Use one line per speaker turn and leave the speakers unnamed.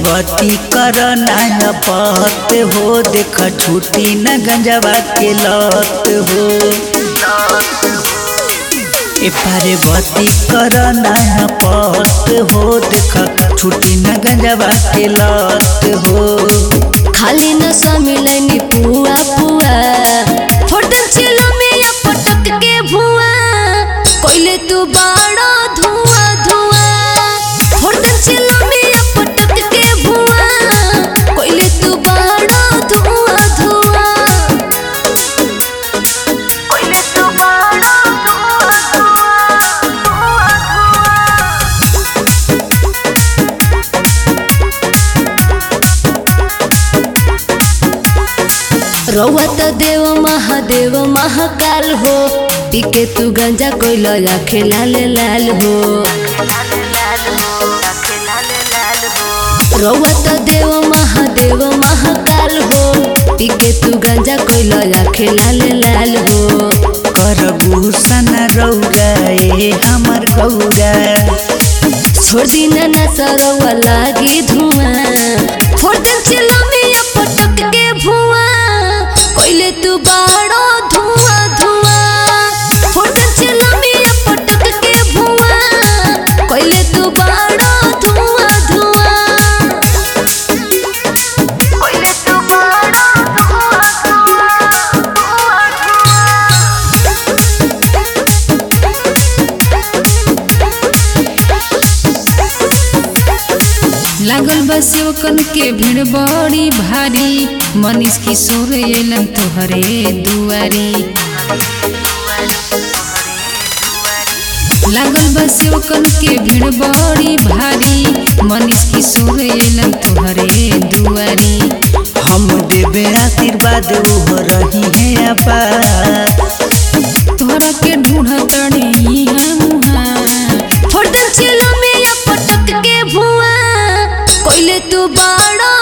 गति कर नया पत हो देख छुट्टी न गंजवा के लत हो ए पारे गति कर नया पत हो देख छुट्टी न गंजवा के लत हो
खाली न समिलैनी पुआ पुआ फोटो चिलो में या पटक के भुआ कोइले तू बाड़ा धुआ धुआ फोटो चिलो में या पटक के भुआ कोइले तू बाड़ा धुआ धुआ कोइले तू बाड़ा धुआ रउआ त देव महादेव महाकाल हो पीके तू गंजा कोइल आखे लाल लाल हो रउआ त देव महादेव महाकाल हो पीके तू गंजा कोइल आखे लाल लाल हो
करबू सना रौरा ए हमर गौरा
छोड़ दीना ना सरवा लागी धुआं फोड़ दे चिलो में या पटक के भुआं कोइले तू बाड़ो धुआं धुआं फोड़ दे चिलो में या पटक के भुआं कोइले तू बाड़ो धुआं धुआं कोइले तू बाड़ो धुआं
लागल बा सेवकन के भीड़ बड़ी भारी मनीष किशोर एलन तोहरे दुआरी लागल बा सेवकन के भीड़ बड़ी भारी मनीष किशोर एलन तोहरे दुआरी
हम देवे आशीर्वाद ओह रही है अपार
तोहरा के ढूंढ तड़े मुहा
फोड़ दे चिलो में या पटक के भुआं कोइले तू बाड़ा